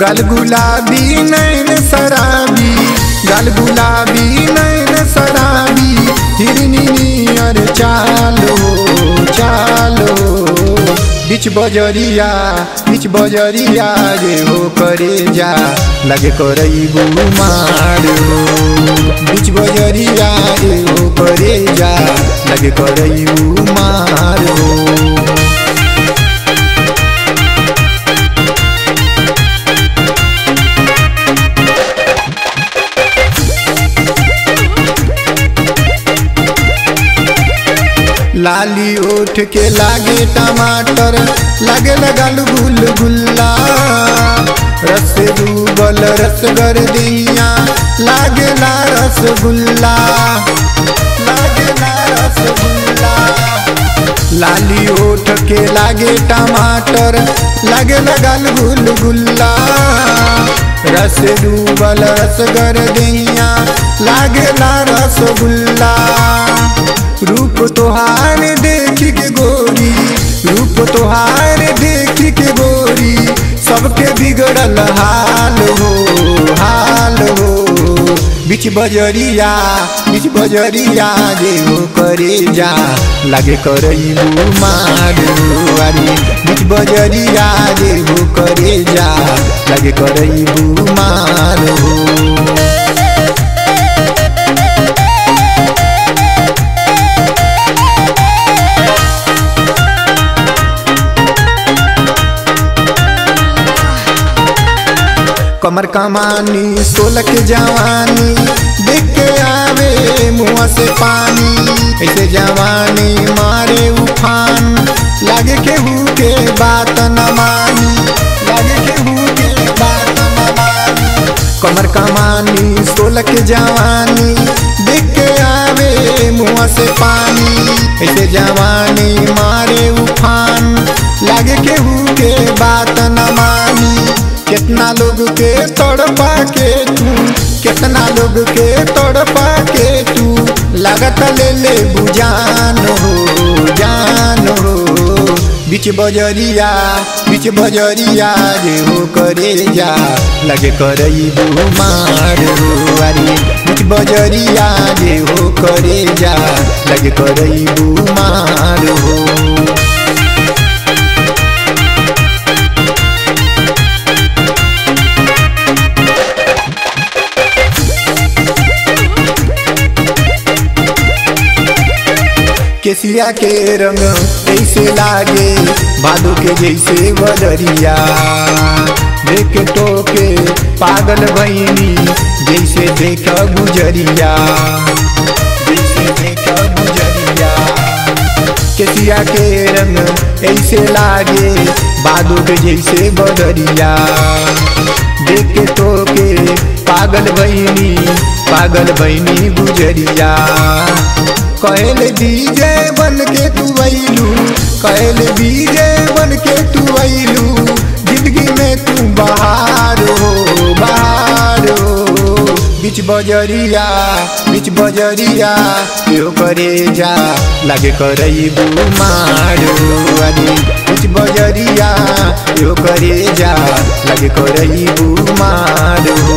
गल गुलाबी नैन शराबी गल गुलाबी नैन शराबी हिरनी नियर चालो चालो बिच बजरिया बिच बजरिया रे हो करे जा लगे करई मार बिच बजरिया रे हो करे जा लगे करई मार लाली ओठ के लागे टमाटर लागे लगल गुल गुल्ला रस डूबल रसगर दिया लागे ला रसगुल्ला लागे ला रसगुल्ला लाली ओठ के लागे टमाटर लागे लगल गुल गुल्ला रस डूबल रसगर दिया लागे ला रसगुल्ला रूप तोहार देख के गोरी रूप तोहार देख के गोरी सबके बिगड़ल हाल हो हाल हो बिच बजरिया बिच बजरिया जे हो करे जा लगे करई मार अरे बिच बजरिया जे हो करे जा लगे करई मार हो कमर कमानी सोलह के जवानी देख के आवे मुँह से पानी ऐसे जवानी मारे उफान लागे के हु के बात न मानी लागे के हु के बात न मानी कमर कमानी सोलह के जवानी देख के आवे मुँह से पानी ऐसे जवानी मारे उफान लागे के हु के बात न मानी कितना लोग के तड़पा के तू कितना लोग के तड़पा के तू लागत ले ले बुझान हो जान हो बिच बजरिया बिच बजरिया जे हो करे जा लगे करई मार हो अरे बिच बजरिया जे हो करे जा लगे करई मार हो केसिया के रंग ऐसे लागे भादो के जैसे बदरिया देख तो के पागल बहनी जैसे देख गुजरिया जैसे देख गुजरिया केसिया के रंग ऐसे लागे बादो के जैसे बदरिया देख तो के पागल बहनी पागल बहनी गुजरिया कहल डीजे बन के तू अइलू कहल डीजे बन के तू अइलू जिंदगी में तू बाहर हो बाहर हो बिच बजरिया बिच बजरिया यो करे जा लगे करई मार अरे बिच बजरिया यो करे जा लगे करई मार हो